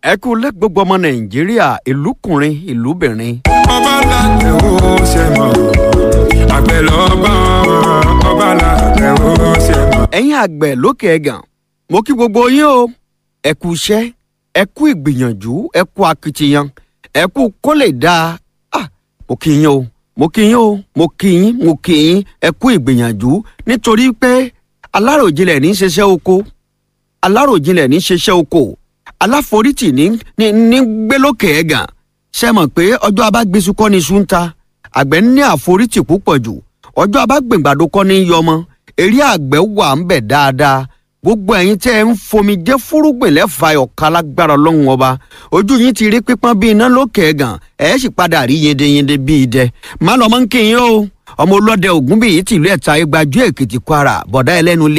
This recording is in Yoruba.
ẹ kú lẹ́ gbogbo ọmọ nàìjíríà ìlúkùnrin ìlúbìnrin. ọba làdẹ ó ṣe mọ àgbẹ̀ lọ́ba ọba làdẹ ó ṣe mọ. ẹ̀yin àgbẹ̀ lókè ẹ̀gàn mo kí gbogbo yín o ẹ kú iṣẹ́ ẹ kú ìgbìyànjú ẹ kú akitiyan ẹ kú kó lè dáa ah mo kí yín o mo kí yín o mo kí yín mo kí yín ẹ kú ìgbìyànjú nítorí pé aláròjinlẹ̀ ní í ṣiṣẹ́ oko aláròjinlẹ̀ ní í ṣiṣẹ́ oko aláforítì ní ní ní gbé lókè ẹ̀gàn ṣe mọ̀ pé ọjọ́ abágbésù kọ́ ni iṣu ń ta àgbẹ̀ ní àforítì púpọ̀ jù ọjọ́ abágbèǹgbàdo kọ́ ni yọmọ eré àgbẹ̀ wà ń bẹ̀ dáadáa gbogbo ẹ̀yin tẹ́ ẹ ń fomi jẹ́ fúrúgbìn lẹ́fà ọ̀ka lágbára ọlọ́run ọba ojú yín ti rí pípọ́n bí iná lókè ẹ̀gàn ẹ̀ sì padà rí yendeyende bí idẹ má lọ́mọ́ ń kí yín o ọmọ ọlọ́dẹ ògúnbíyí tìlú ẹ̀ta igbajú èkìtì kwara bọ̀dá ẹlẹ́nu lé